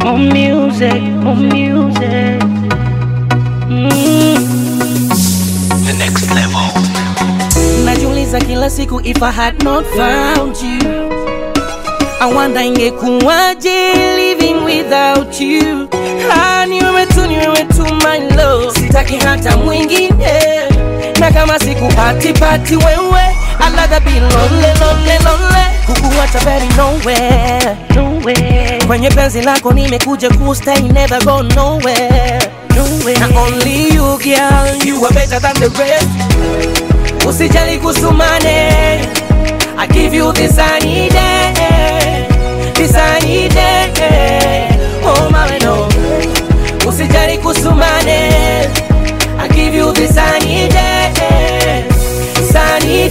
More music, more music. Mm. The next level. najiuliza kila siku if I had not found you I wonder ingekuwaje living without you ah, ni wewe tu ni wewe tu my love sitaki hata mwingine na kama sikupati pati wewe I'd rather be lonely lonely lonely kukuacha baby nowhere Nowhere, kwenye penzi lako nimekuja kustay never go nowhere nowhere. na only you girl you are better than the rest usijali kusumane I give you this I need it this I need it oh my no usijali kusumane I give you this I need it this I need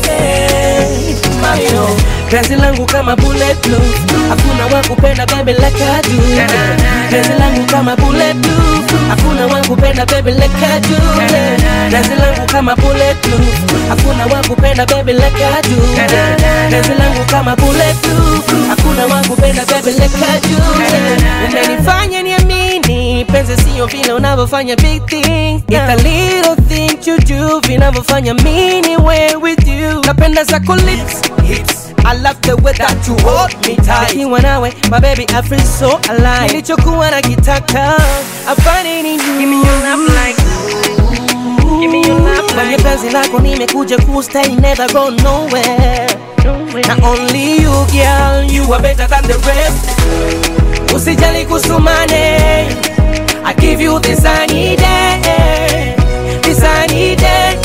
it mami no penzi langu kama bulletproof hakuna wa kupenda baby like I do penzi langu kama bulletproof hakuna wa kupenda baby like I do penzi langu kama bulletproof hakuna wa kupenda baby like I do penzi langu kama bulletproof hakuna wa kupenda baby like I do umenifanya niamini penzi sio vile unavyofanya big things it's a little thing you do vinavyofanya mini way with you napenda zako lips hips I love the way that you hold me tight Nikiwa nawe my baby I feel so alive Nilichokuwa nakitaka I find it in you Give me your love like, give me your love Kwenye like, penzi lako nimekuja kustay never go nowhere nowhere. na only you girl you are better than the rest usijali kusumane I give you this I need it this I need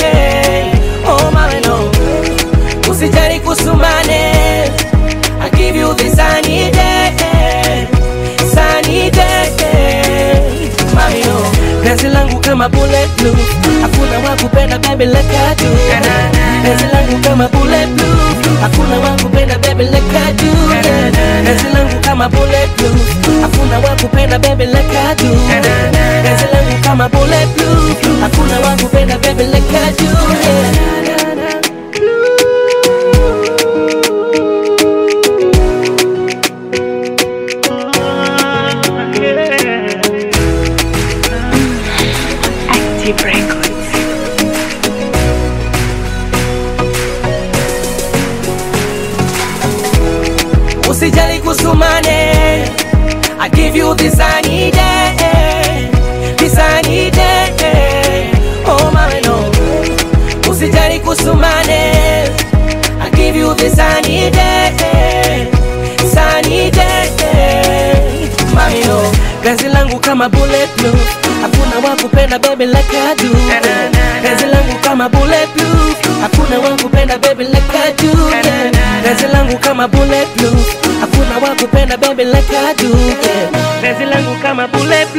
it oh my no usijali kusumane I give you this I need it this I need it mami no penzi langu kama bulletproof hakuna wa kupenda baby like I do penzi langu kama bulletproof hakuna wa kupenda baby like I do penzi langu kama bulletproof hakuna wa kupenda baby like I do penzi langu kama bulletproof hakuna wa kupenda baby like I do yeah. Active Records. usijali kusumane I give you this I need it this I need it oh my no usijali kusumane I give you this I need it this I need it mami no penzi langu kama bulletproof hakuna wa kupenda baby like I do penzi langu kama bulletproof hakuna wa kupenda baby like I do penzi langu kama bulletproof hakuna wa kupenda baby like I do penzi langu kama bulletproof